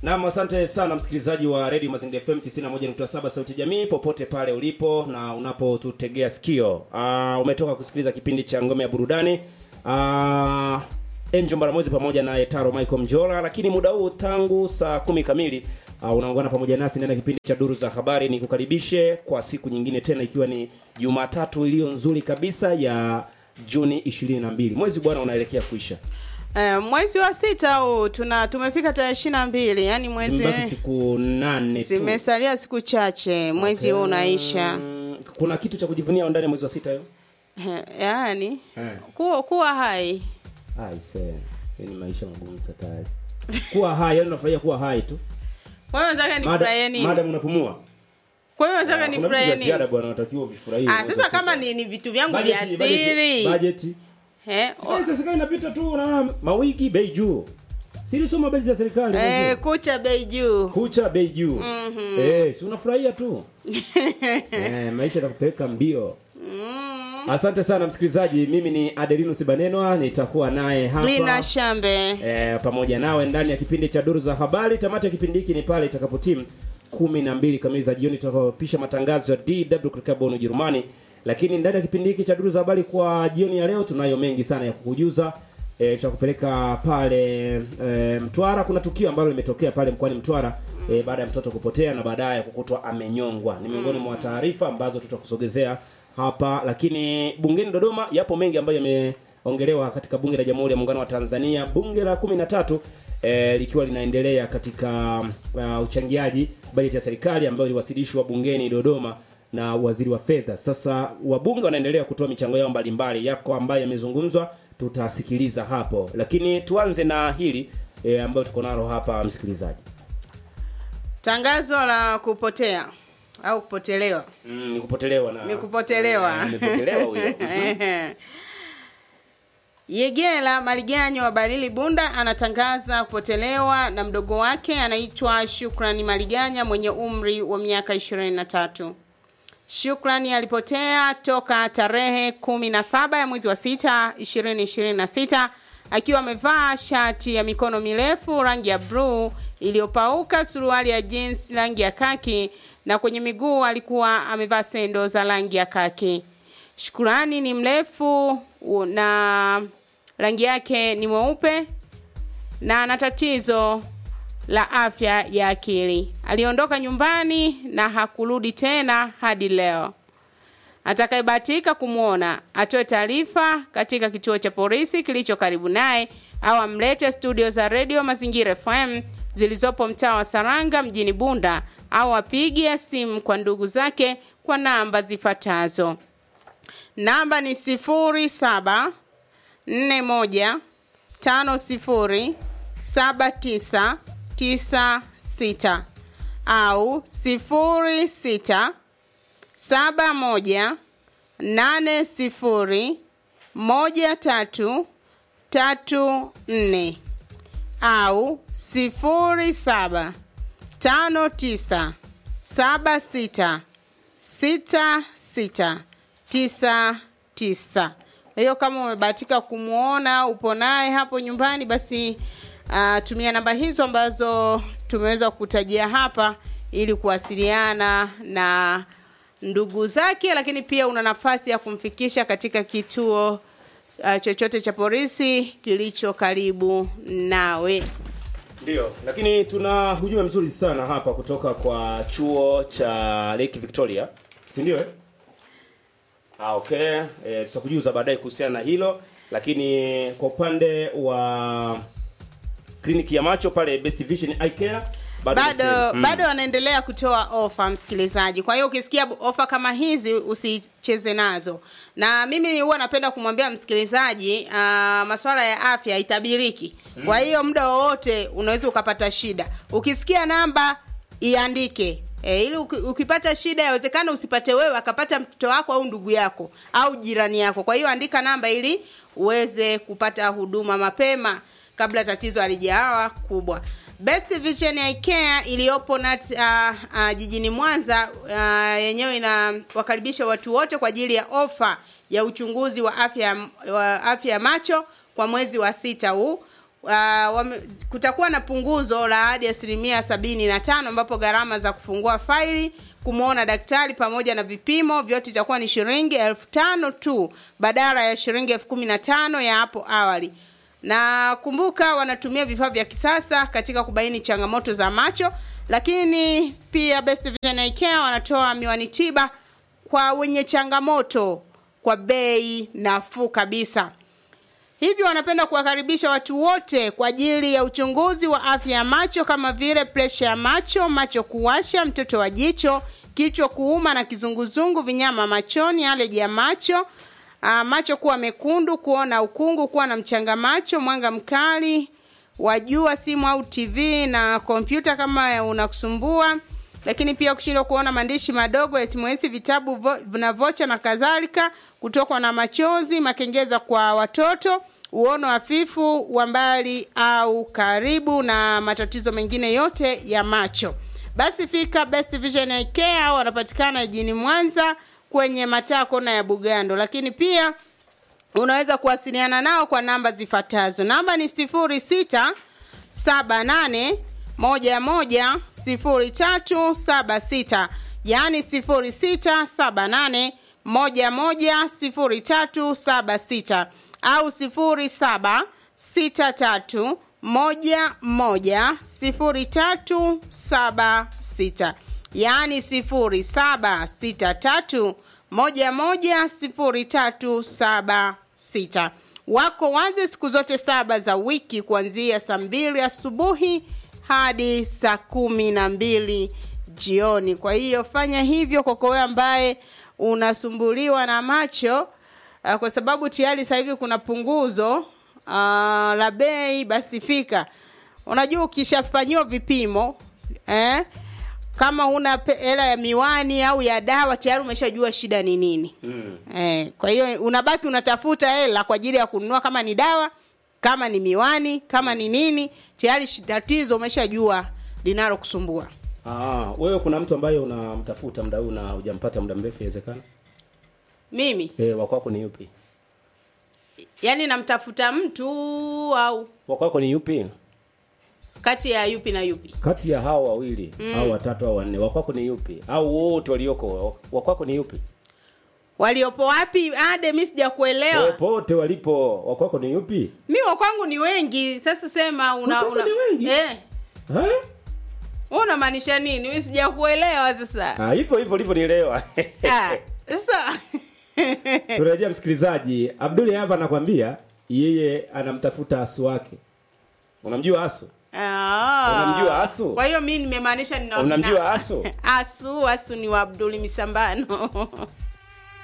Naam, asante sana msikilizaji wa Radio Mazingira FM 91.7 Sauti ya Jamii popote pale ulipo na unapotutegea sikio. Uh, umetoka kusikiliza kipindi cha Ngome ya Burudani. Uh, Angel Mbaramwezi pamoja na Etaro Michael Mjora, lakini muda huu tangu saa kumi kamili uh, unaungana pamoja nasi ndani ya kipindi cha Duru za Habari. Ni kukaribishe kwa siku nyingine tena, ikiwa ni Jumatatu iliyo nzuri kabisa ya Juni 22. Mwezi bwana unaelekea kuisha. Eh, mwezi wa sita huu tuna tumefika tarehe ishirini na mbili yani mwezi Zimebaki siku nane tu. zimesalia siku chache mwezi huu unaisha Mm, kuna kitu cha kujivunia ndani ya mwezi wa sita hiyo? Eh, yaani Eh. kuwa, kuwa hai Aise, hii ni maisha magumu satari. Kuwa hai, yani unafurahia kuwa hai tu. kwa hiyo nataka nifurahie nini Madam unapumua. kwa hiyo nataka Kuna vitu nifurahie vya nini ziada bwana unatakiwa uvifurahie. ah mwezi wa sasa sita. kama ni, ni vitu vyangu vya Bajeti- bajeti- asiri Bajeti. eh, o- Sasa serikali inapita tu unaona mawiki bei juu. Siri soma bajeti za serikali. eh, mwezi. kucha bei juu Kucha bei juu. Eh, si unafurahia tu. eh, maisha yatakupeleka mbio. Asante sana msikilizaji, mimi ni Adelinus Banenwa, nitakuwa naye hapa. lina shambe e, pamoja nawe ndani ya kipindi cha duru za habari. Tamati ya kipindi hiki ni pale itakapotimu kumi na mbili kamili za jioni tutakapopisha matangazo ya DW kutoka Bonn Ujerumani. Lakini ndani ya kipindi hiki cha duru za habari kwa jioni ya leo tunayo mengi sana ya kukujuza. E, tutakupeleka pale e, Mtwara. Kuna tukio ambalo limetokea pale mkoani Mtwara e, baada ya mtoto kupotea na baadaye kukutwa amenyongwa. Ni miongoni mwa taarifa ambazo tutakusogezea hapa, lakini bungeni Dodoma yapo mengi ambayo yameongelewa katika bunge la Jamhuri ya Muungano wa Tanzania, bunge la kumi na tatu eh, likiwa linaendelea katika uh, uchangiaji bajeti ya serikali ambayo iliwasilishwa bungeni Dodoma na waziri wa fedha. Sasa wabunge wanaendelea kutoa michango yao mbalimbali, yako ambayo yamezungumzwa, tutasikiliza hapo, lakini tuanze na hili eh, ambayo tuko nalo hapa, msikilizaji. tangazo la kupotea au kupotelewa Mm, ni kupotelewa na ni kupotelewa Eh, nimepotelewa huyo. Yegela Maliganyo wa Balili Bunda anatangaza kupotelewa na mdogo wake anaitwa Shukrani Maliganya mwenye umri wa miaka 23. Shukrani alipotea toka tarehe 17 ya mwezi wa 6 2026 akiwa amevaa shati ya mikono mirefu rangi ya bluu iliyopauka, suruali ya jeans rangi ya kaki na kwenye miguu alikuwa amevaa sendo za rangi ya kaki. Shukrani ni mrefu u- na rangi yake ni mweupe na ana tatizo la afya ya akili. Aliondoka nyumbani na hakurudi tena hadi leo. Atakayebahatika kumwona atoe taarifa katika kituo cha polisi kilicho karibu naye au amlete studio za redio Mazingira FM zilizopo mtaa wa Saranga mjini Bunda au apige simu kwa ndugu zake kwa namba zifuatazo. Namba ni sifuri saba nne moja tano sifuri saba tisa tisa sita au sifuri sita saba moja nane sifuri moja tatu tatu nne au sifuri saba tano tisa saba sita sita sita tisa tisa. Kwa hiyo kama umebahatika kumwona upo naye hapo nyumbani, basi uh, tumia namba hizo ambazo tumeweza kukutajia hapa ili kuwasiliana na ndugu zake, lakini pia una nafasi ya kumfikisha katika kituo uh, chochote cha polisi kilicho karibu nawe. Ndio, lakini tuna hujuma mzuri sana hapa kutoka kwa chuo cha Lake Victoria, si ndio? Eh? Ah, okay. E, tutakujuza baadaye kuhusiana na hilo, lakini kwa upande wa kliniki ya macho pale Best Vision Eye Care bado ni bado sehemu. Mm. bado wanaendelea kutoa ofa msikilizaji kwa hiyo ukisikia ofa kama hizi usicheze nazo na mimi huwa napenda kumwambia msikilizaji uh, masuala ya afya itabiriki kwa hiyo muda wowote unaweza ukapata shida ukisikia namba iandike E, ili uki- ukipata shida yawezekana usipate wewe akapata mtoto wako au ndugu yako au jirani yako kwa hiyo andika namba ili uweze kupata huduma mapema kabla tatizo halijawa kubwa Best Vision Eye Care iliyopo nat uh, uh, jijini Mwanza uh, yenyewe inawakaribisha watu wote kwa ajili ya ofa ya uchunguzi wa afya wa afya ya macho kwa mwezi wa sita huu uh, wame, kutakuwa na punguzo la hadi asilimia sabini na tano ambapo gharama za kufungua faili kumwona daktari pamoja na vipimo vyote itakuwa ni shilingi elfu tano tu badala ya shilingi elfu kumi na tano ya hapo awali na kumbuka wanatumia vifaa vya kisasa katika kubaini changamoto za macho lakini pia Best Vision Eye Care wanatoa miwani tiba kwa wenye changamoto kwa bei nafuu kabisa hivyo wanapenda kuwakaribisha watu wote kwa ajili ya uchunguzi wa afya ya macho kama vile presha ya macho macho kuwasha mtoto wa jicho kichwa kuuma na kizunguzungu vinyama machoni aleji ya macho uh, macho kuwa mekundu kuona ukungu kuwa na mchanga macho mwanga mkali wa jua simu au tv na kompyuta kama unakusumbua lakini pia kushindwa kuona maandishi madogo sms vitabu vo, na vocha na kadhalika kutokwa na machozi makengeza kwa watoto uono hafifu wa mbali au karibu na matatizo mengine yote ya macho basi fika best vision Eye care wanapatikana jijini mwanza kwenye mataa kona ya bugando lakini pia unaweza kuwasiliana nao kwa namba zifuatazo namba ni sifuri sita saba nane moja moja sifuri tatu saba sita yaani sifuri sita saba nane moja moja sifuri tatu saba sita au sifuri saba sita tatu moja moja sifuri tatu saba sita yaani sifuri saba sita tatu moja moja sifuri tatu saba sita wako wazi siku zote saba za wiki kuanzia saa mbili asubuhi hadi saa kumi na mbili jioni kwa hiyo fanya hivyo kwako wewe ambaye unasumbuliwa na macho uh, kwa sababu tayari sasa hivi kuna punguzo uh, la bei basi fika unajua ukishafanyiwa vipimo eh, kama una hela ya miwani au ya dawa tayari umeshajua shida ni nini Mm. eh, kwa hiyo unabaki unatafuta hela kwa ajili ya kununua kama ni dawa kama ni miwani kama ni nini tayari shi- tatizo umeshajua linalokusumbua Ah, wewe kuna mtu ambaye unamtafuta muda huu na hujampata muda mrefu inawezekana? mimi Eh, wa kwako ni yupi? yani namtafuta mtu au Wa kwako ni yupi? kati ya yupi na yupi Kati ya hao wawili au watatu au wanne, wa kwako ni yupi? Au wote walioko, wa kwako ni yupi? waliopo wapi ade mi sijakuelewa Popote walipo, wa kwako ni yupi? mi wa kwangu ni wengi sasa sema una, Wa kwako una ni wengi? eh, Eh? wewe unamaanisha nini mi sijakuelewa sasa Ah, hivyo hivyo ulivyonielewa. Ah, sasa Turejea msikilizaji, Abdul hapa anakwambia yeye anamtafuta asu wake. Unamjua asu? Ah. Unamjua Asu? kwa hiyo mi nimemaanisha nina- Unamjua na- Asu? asu asu ni wa abduli misambano